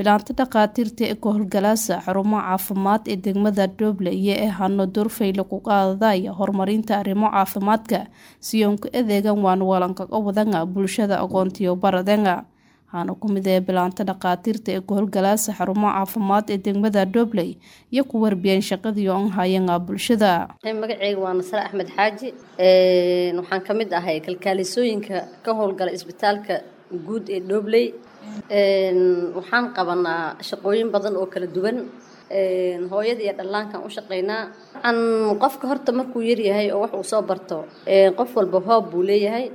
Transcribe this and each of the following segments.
bilaanta dhakhaatiirta ee ka howlgalaasa xarumo caafimaad ee degmada Dooble iyo ee hano Doorfayle ku qaadaya horumarinta arrimo caafimaadka siyoonka adeegan waan walankaga wadanga bulshada aqoontiyo baradanga waxaana ku mid ah bilaanta dhakhaatiirta ee ka howlgalaasa xarumo caafimaad ee degmada Dooble iyo ku warbiyeen shaqadii oo hayanga bulshada magacayga waa Nasra Axmed Xaaji waxaan ka mid ahay kalkaalisooyinka ka howlgala isbitaalka guud ee Dooble waxaan qabanaa shaqooyin badan oo kala duwan hooyada iyo dhallaankan u shaqaynaa an qofka horta markuu yaryahay oo wax uu soo barto qof walba hoob buu leeyahay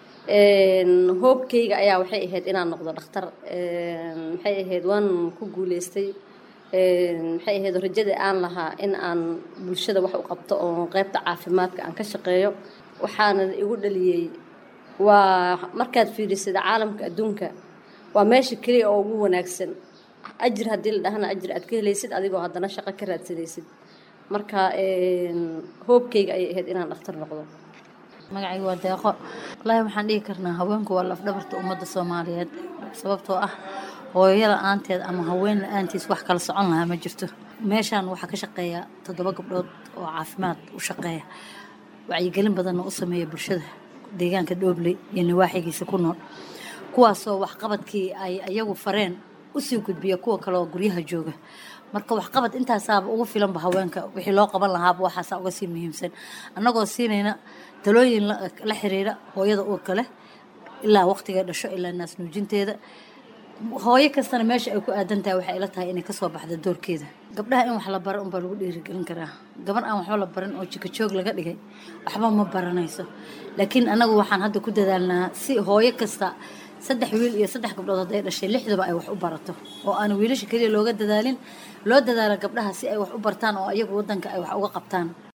hoobkayga ayaa waxay ahayd inaan noqdo dhakhtar maxay ahayd waan ku guuleystay maxay ahayd rajada aan lahaa in aan bulshada wax u qabto oo qaybta caafimaadka aan ka shaqeeyo waxaana igu dhaliyey waa markaad fiirisada caalamka adduunka waa meesha keliya oo ugu wanaagsan ajir haddii la dhahana ajir aad ka helaysid adigoo haddana shaqo ka raadsanaysid marka hoobkayga ayay ahayd inaan dhakhtar noqdo magacayga waa deeqo wallaahi waxaan dhihi karnaa haweenku waa lafdhabarta ummadda soomaaliyeed sababtoo ah hooyo la-aanteed ama haween la-aantiis wax kala socon lahaa ma jirto meeshaan waxaa ka shaqeeya toddoba gabdhood oo caafimaad u shaqeeya wacyigelin badanna u sameeya bulshada deegaanka dhoobley iyo nawaaxigiisa ku nool kuwaasoo waxqabadkii ay ayagu fareen usii gudbiya kuwa kale oo guryaha jooga marka waxqabad intaasaaba ugu filanba haweenka wixii loo qaban lahaaba waxaasaa uga sii muhiimsan annagoo siinayna talooyin la xiriira hooyada uurka leh ilaa waqtiga dhasho ilaa naas nuujinteeda hooyo kastana meesha ay ku aadan tahay waxay ila tahay inay kasoo baxda doorkeeda gabdhaha in wax la baro unbaa lagu dhiirigelin karaa gabar aan waxba la barin oo jika joog laga dhigay waxba ma baranayso laakiin annagu waxaan hadda ku dadaalnaa si hooyo kasta saddex wiil iyo saddex gabdhood hadday dhashay lixdaba ay wax u barato oo aan wiilasha keliya looga dadaalin loo dadaalo gabdhaha si ay wax u bartaan oo iyagu wadanka ay wax uga qabtaan